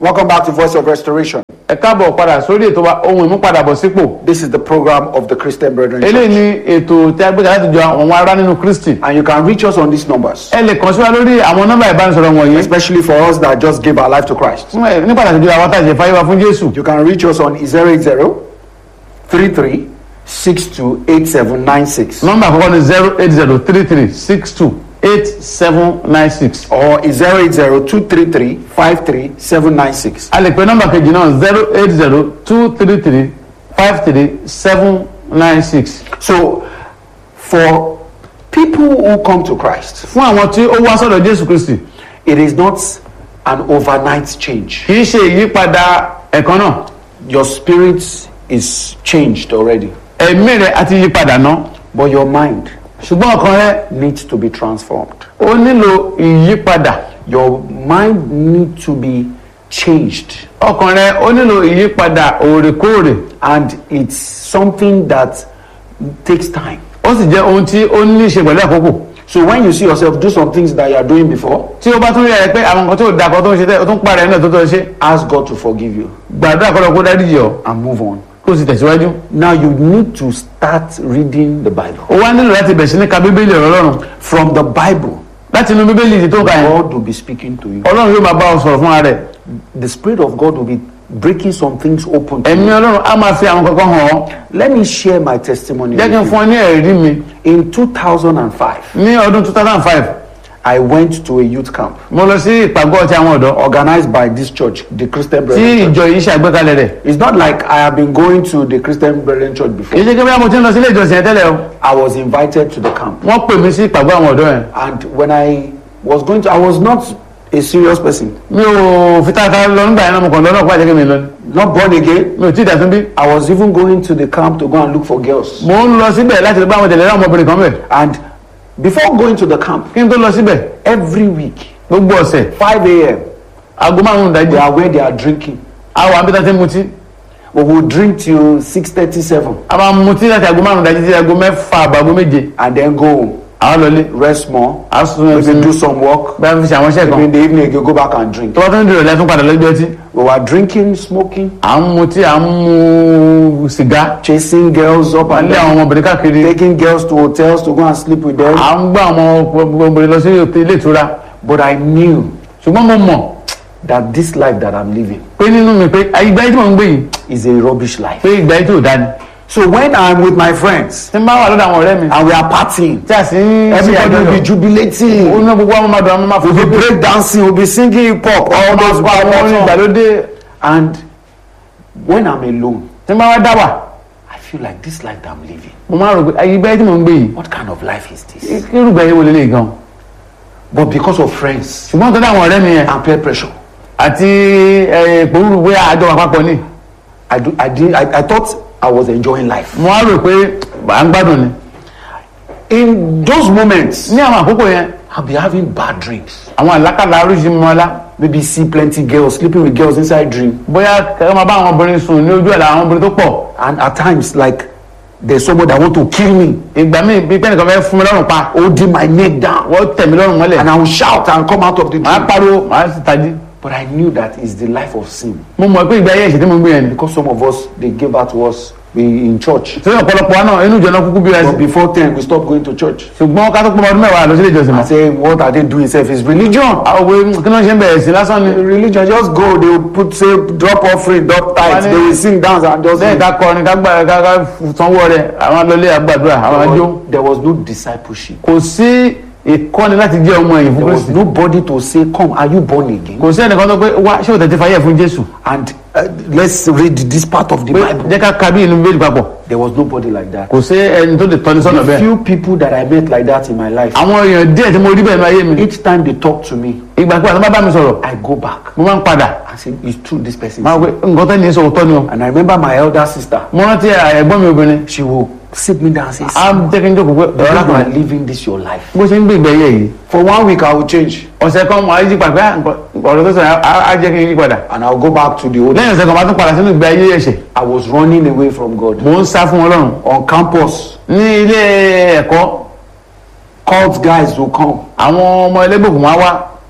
Welcome back to Voice of Restoration. ẹ káàbọ̀ padà sórí ètò wa ohun ìmúpadàbọ̀sípò This is the program of the Christian Brethren. Church. eléyìí ni ètò tí a gbé kalẹ̀ láti jọ àwọn ará nínú kristi And you can reach us on these numbers, ẹ lè kàn sí wa lórí àwọn nọ́mbà ìbánisọ̀rọ̀ wọ̀nyí especially for us that just gave our life to Christ. fún ẹ ní pàtàkì jùlọ àwọn àtàjẹ fáyé wa fún jésù You can reach us on 080 33 62 8796 nọ́mbà àkọ́kọ́ ni zero eight zero three three six two eight seven nine six or 080 233 53 796. a lè pe nọ́mbà kejì náà zero eight zero two three three five three seven nine six So, for people who come to Christ, fún àwọn tí ó wá sọ́dọ̀ jésù kristi it is not an overnight change. kì í ṣe ìyípadà ẹ̀kan náà Your spirit is changed already, ẹ̀mí rẹ̀ àti yípadà náà but your mind ṣùgbọ́n ọkàn rẹ̀ needs to be transformed. ó nílò ìyípadà Your mind needs to be changed. ọkàn rẹ̀ ó nílò ìyípadà òrèkóòrè And it's something that takes time. ó sì jẹ́ ohun tí ó ní í ṣe pẹ̀lú àkókò So when you see yourself do some things that you are doing before, tí ó bá tún rí ẹ pé àwọn nǹkan tó da kan tó ń ṣe tẹ́ ó tún parẹ́ náà tó tó ṣe ask God to forgive you gbàdúrà kọ́ lọ kó dáríjì ọ́ and move on. kó o sì tẹ̀síwájú Now you need to start reading the Bible. ó wá nílò láti bẹ̀ sí ní ka bíbélì ọ̀rọ̀ ọlọ́run From the Bible, láti inú bíbélì tí tó ka yẹn God will be speaking to you. ọlọ́run yóò máa bá ọ sọ̀rọ̀ fún ara rẹ̀ The Spirit of God will be breaking some things open. to ẹ̀mí you. ọlọ́run á máa fi àwọn kankan hàn ọ́ Let me share my testimony. jẹ́ kí n with fún ọ ní ẹ̀rí mi you. In 2005, ní ọdún two thousand five I went to a youth camp mo lọ sí ìpàgọ́ ti àwọn ọ̀dọ́ organized by this church, the Christian tí Brethren. Church. ìjọ yìí ṣàgbékalẹ̀ rẹ̀ It's not like I have been going to the Christian Brethren Church kì í before. ṣe kí bí mo ti ń lọ sí ilé ìjọsìn yẹn tẹ́lẹ̀ o I was invited to the camp. wọ́n pè mí sí ìpàgọ́ àwọn ọ̀dọ́ yẹn And when I was going to, I was not a serious person, mi ò fi tata lọ nígbà yẹn náà mo kàn lọ náà kó àjẹkẹ́ mi lọ ni not born again. mi ò tí ì dàtún bí I was even going to the camp to go and look for girls. mo ń lọ síbẹ̀ láti lọ bá àwọn tẹ̀lé àwọn ọmọbìnrin kan bẹ̀ And before going to the camp, kí n tó lọ síbẹ̀ every week, gbogbo ọ̀sẹ̀ 5 a.m., aago márùn-ún we ìdájí are where they are drinking. àwọn àbíta ti ń mutí We will drink till 6:37 a máa mutí láti aago márùn-ún ìdájí sí aago mẹ́fà àbàgọ́ méje and then go home, àwọn lọlé rest more, a sùn maybe ẹsìn do some work. bá fi ṣe àwọn iṣẹ́ Maybe kan in the evening, again, go back and drink. tó bá tún dìrò lẹ́tún padà lọ́jọ́ tí We were drinking, smoking, à ń mutí à ń mu sìgá chasing girls up à ń and lé àwọn down, ọmọbìnrin káàkiri taking girls to hotels to go and sleep with them. à ń gbá àwọn ọmọbìnrin lọ sí ilé ìtura But I knew ṣùgbọ́n mo mọ̀ that this life that I'm living pé nínú mi pé ìgbà yìí tí mò ń gbé yìí is a rubbish life. pé ìgbà yìí tí ò dáni So when I'm with my friends tí n bá wà lọ́dọ̀ àwọn ọ̀rẹ́ mi and we are partying, tí a sì ń ṣe everybody will be àjọyọ̀ jubilating. ó ná gbogbo àwọn ọmọdé àwọn máa We'll be fòfin break dancing, we'll be singing hip hop, all those àwọn orin bad songs. ìgbàlódé And when I'm alone, tí n bá wá dá wà I feel like this life that I'm living. mo máa rò pé ìgbà yìí tí mò ń gbé yìí What kind of life is this? kírùgbà yìí wò lélẹ̀ gan But because of friends ṣùgbọ́n tó dá àwọn ọ̀rẹ́ mi yẹn and peer pressure, àti ìpòrúurú pé àjọ wà papọ̀ ni I do. I did. I, I thought I was enjoying life. mo wá rò pé à ń gbádùn ni In those moments, ní àwọn àkókò yẹn I'll be having bad dreams. àwọn àlákàlà oríṣi mọ́lá Maybe see plenty girls sleeping with girls inside dream, bóyá kẹ́kẹ́ máa bá àwọn obìnrin sùn ní ojú ẹ̀ àwọn obìnrin tó pọ̀ and at times like there's someone that want to kill me, ìgbà míì bí pẹ́ẹ́nìkan fẹ́ fún mi lọ́rùn pa holding my neck down, wọ́n tẹ̀ mí lọ́rùn mọ́lẹ̀ and I will shout and come out of the màá dream. pariwo màá sì tají But I knew that is the life of sin mo mọ̀ pé ìgbà ayé ẹ̀ṣẹ̀ tí mo gbé yẹn ni because some of us they gave out to us we in church. tí ọ̀pọ̀lọpọ̀ wa náà inú ìjọ náà kúkú bí wa But sí before ten we stopped going to church. ṣùgbọ́n ká tó pọ̀ ọdún mẹ́wàá lọ sí ilé ìjọsìn I mọ́ say what are they doing? Self is religion. àwọn òwe kí ló ń ṣe ń bẹ̀rẹ̀ sí lásán ni Religion just go they will put say drop offering, drop tithes, they will sing dance and just. lẹ́yìn ká kọrin ká gbà ká ká sanwó rẹ̀ àwọn lọlé àgbàdúrà àwọn àjò There was no discipleship. kò sí ìkọ́ni láti jẹ́ ọmọ ẹ̀yìn fún There was kristi nobody to say, Come, are you born again? kò sí ẹnìkan tó pé wá ṣé o tẹ̀tí fàyè fún jésù And uh, let's read this part of the pé Bible. jẹ́ ká ka bí inú bíbélì papọ̀ There was nobody like that. kò sí ẹni tó lè tọ́ni sọ́nà The bẹ́ẹ̀ few people that I met like that in my life, àwọn èèyàn díẹ̀ tí mo rí bẹ́ẹ̀ ní ayé mi each time they talk to me, ìgbà pé àti bá bá mi sọ̀rọ̀ I go back mo máa ń padà and say, It's true, this person. máa is wẹ nǹkan tẹ́ ní í sọ̀rọ̀ tọ́ ni o And I remember my elder sister, mo rántí ẹ̀gbọ́n mi obìnrin she will sit me down and say, á jẹ́ kí n jókòó pé You ọ̀rọ̀ are kan living this your life. bó ṣe ń gbé ìgbẹ́ yẹ yìí For one week, I will change ọ̀sẹ̀ kan mo á yí padà pé ah, nǹkan- ọ̀rọ̀ tó sọ yẹn á á jẹ́ kí n yí padà and I'll go back to the old. lẹ́yìn ọ̀sẹ̀ kan máa tún padà sínú ìgbé ayé ẹ̀ṣẹ̀ I was running away from God. mò ń sá fún ọlọ́run On campus, ní ilé ẹ̀kọ́ cult guys will come. àwọn ọmọ ẹlẹ́gbẹ̀kùn máa wá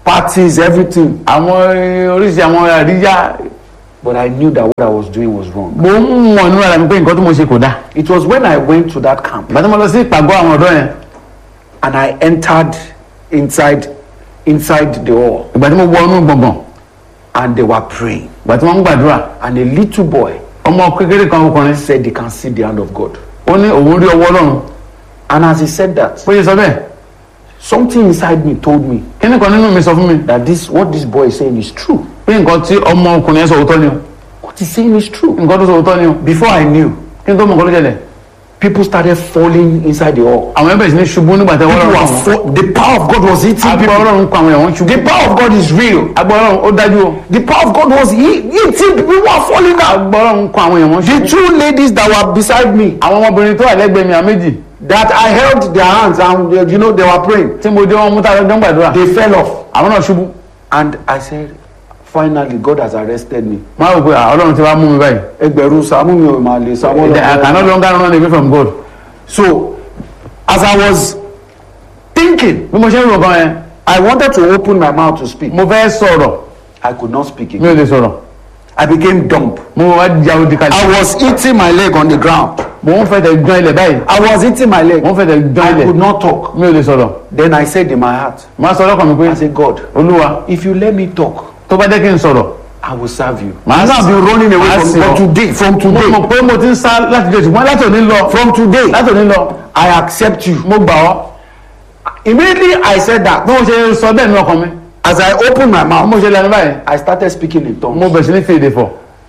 parties, everything. àwọn eh, oríṣi àwọn àríyá But I knew that what I was doing was wrong. mo ń mọ̀ nínú ara mi pé nǹkan tí mo ṣe kò dáa It was when I went to that camp ìgbà tí mo lọ sí ìpàgọ́ àwọn ọ̀dọ́ yẹn and I entered inside inside the hall ìgbà tí mo wọ inú gbọ̀ngàn and they were praying. ìgbà tí wọ́n ń gbàdúrà And a little boy ọmọ kékeré kan ọkùnrin said he can see the hand of God. ó ní òun rí ọwọ́ ọlọ́run And as he said that, bó ṣe sọ bẹ́ẹ̀ something inside me told me kíní kan nínú mi sọ fún mi that this what this boy is saying is true. pé nǹkan tí ọmọ ọkùnrin yẹn sọ òótọ́ ni o What he's saying is true. nǹkan tó sọ òótọ́ ni o Before I knew, kí n tó mọ̀ nǹkan ló ṣẹlẹ̀ people started falling inside the hall. àwọn ẹbẹ̀ sì ní ṣubú nígbà tí wọ́n People lọ́rùn were wọn fall, the power of God was hitting agbọ́ people. ọlọ́run kọ àwọn èèyàn ṣubú The power of God is real. agbọ́ ọlọ́run ó dájú o The power of God was he- hitting people who were falling down. agbọ́ ọlọ́run kọ àwọn èèyàn The ṣubú two ladies that were beside me, àwọn ọmọbìnrin tó wà lẹ́gbẹ̀ẹ́ mi àméjì that I held their hands and uh, you know they were praying, tí mo dé wọn mú tàbí ọdún gbàdúrà they fell off. àwọn náà ṣubú And I said, finally, God has arrested me. máa wò pé à, ọlọ́run ti wá mú mi báyìí Ẹgbẹ̀rún Sàámú mi ò máa lè Sàámú I cannot longer run away from God So, as I was thinking, bí mo ṣe ń rò kan yẹn I wanted to open my mouth to speak. mo fẹ́ sọ̀rọ̀ I could not speak mi again. ò lè sọ̀rọ̀ I became dumb. mo wá ja odi kalẹ̀ I was hitting my leg on the ground. mo ń fẹ́ tẹ̀ gbọ́n ilẹ̀ báyìí I was hitting my leg. mo ń fẹ́ tẹ̀ gbọ́n I ilẹ̀ could not talk. mi ò lè sọ̀rọ̀ Then I said in my heart, máa sọ lọ́kàn mi pé I said, God, olúwa if you let me talk, tó bá jẹ́ kí n sọ̀rọ̀ I will serve you. Màá I've been running away màá from, sìn from ọ́. today. From mo today. mọ̀ pé mo ti ń sá láti jọ ṣùgbọ́n láti òní lọ From today, láti òní lọ I accept you. mo gbà ọ́ Immediately I said that. bí mo ṣe sọ bẹ́ẹ̀ ní ọkàn mi As I opened my bí mouth, mo ṣe lẹ́nu báyìí I started speaking in tongues. mo bẹ̀rẹ̀ sí ní fi èdè fọ̀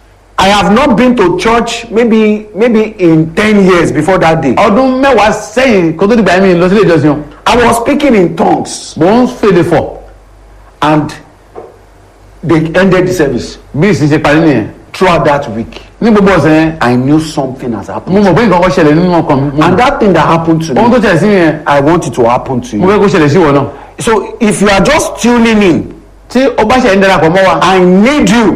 I have not been to church maybe maybe in ten years before that day. ọdún mẹ́wàá sẹ́yìn kó tó dìgbà yẹn mi lọ sílé ìjọsìn o I was speaking in tongues mo ń fi èdè fọ̀ and they ended the service. bí ìsìn ṣe parí nìyẹn Throughout that week, ní gbogbo ọ̀sẹ̀ yẹn I knew something has mo happened. mọ̀ pé nǹkan kan ṣẹlẹ̀ nínú ọkàn mi mo And mọ̀. that thing that happened to ohun me, tó ṣẹlẹ̀ sí mi yẹn I want it to happen to mo you. fẹ́ kó ṣẹlẹ̀ sí ìwọ náà So if you are just tuning in, tí o bá ṣe ń darapọ̀ mọ́ wa I need you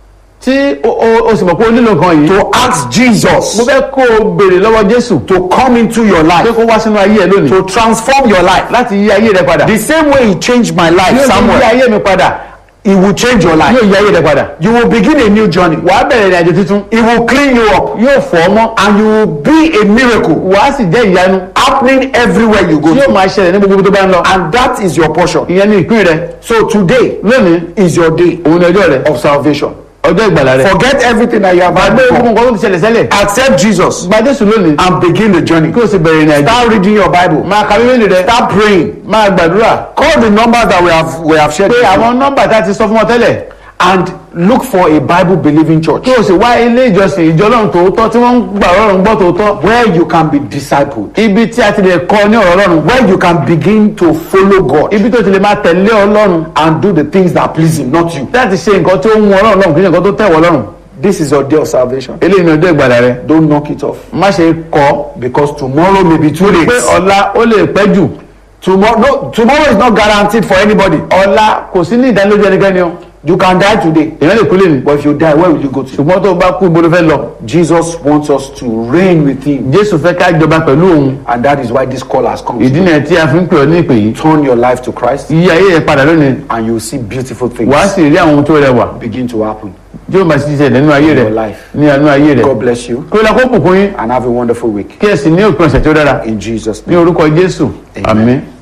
tí o- o o sì mọ̀ pé o nílò nǹkan yìí to ask Jesus mo fẹ́ kó o béèrè lọ́wọ́ Jésù to come into your pé life, kó wá sínú ayé ẹ lónìí to transform your life. láti yí ayé rẹ padà The same way He changed my life, yóò yí Samuel, ayé mi padà He will change your life. yóò yí ayé rẹ padà You will begin a new journey. wàá bẹ̀rẹ̀ ìrìn àjò tuntun He will clean you up. yóò fọ̀ ọ́ mọ́ and you will be a miracle wàá sì jẹ́ ìyanu happening everywhere you go tí yóò to. máa ṣẹlẹ̀ ní gbogbo ibi tó bá ń lọ and that is your portion. ìyẹn ní ìpín rẹ so today lónìí is your day òun ni ọjọ́ rẹ of salvation. ọjọ́ ìgbàlà rẹ forget everything that you have had gbàgbé gbogbo before. nǹkan tó ti ṣẹlẹ̀ sẹ́lẹ̀ accept Jesus gba Jésù lónìí and begin the journey. kí o sì bẹ̀rẹ̀ ìrìn àjò start reading your Bible. máa ka bíbélì rẹ start praying. máa gbàdúrà call the numbers that we have we have shared pé before, àwọn nọ́mbà tá a ti sọ fún ọ tẹ́lẹ̀ and look for a Bible believing church kí o sì wá ilé ìjọsìn ìjọ Ọlọ́run tòótọ́ tí wọ́n ń gbà Ọlọ́run gbọ́ tòótọ́ where you can be discipled. ibi tí a ti lè kọ́ ní ọ̀rọ̀ Ọlọ́run where you can begin to follow God ibi tó ti lè máa tẹ̀lé Ọlọ́run and do the things that please Him, not you. láti ṣe nǹkan tó ń wọn Ọlọ́run lọ́run kì í ṣe nǹkan tó tẹ̀ wọ́ lọ́run This is your day of salvation. eléyìí ni ọjọ́ ìgbàlà rẹ Don't knock it off má ṣe kọ̀ because tomorrow may be too pé late. ọ̀la ó lè pẹ́ jù Tomorrow, no, tomorrow is not guaranteed for anybody. ọ̀la kò sí ní ìdánilójú ẹnikẹ́ni o You can die today, èèyàn lè kú lè ní but if you die, where will you go to? ṣùgbọ́n tó o bá kú ibo ló fẹ́ lọ Jesus wants us to reign with Him, Jésù fẹ́ ká jọba pẹ̀lú òun and that is why this call has come. ìdí nìyẹn tí a fi ń pè ọ́ ní ìpè yìí Turn your life to Christ, yí ayé yẹn padà lónìí and you will see beautiful things wàá sì rí àwọn ohun tó rẹwà begin to happen. yóò máa ṣiṣẹ́ nínú ayé rẹ Your life. ní àánú ayé rẹ God bless you, kí o lọ kó bùkún yín and have a wonderful week. kí ẹ sì ní òpin ọ̀sẹ̀ tó dára In Jesus' ní name. orúkọ Jésù Amen. àmín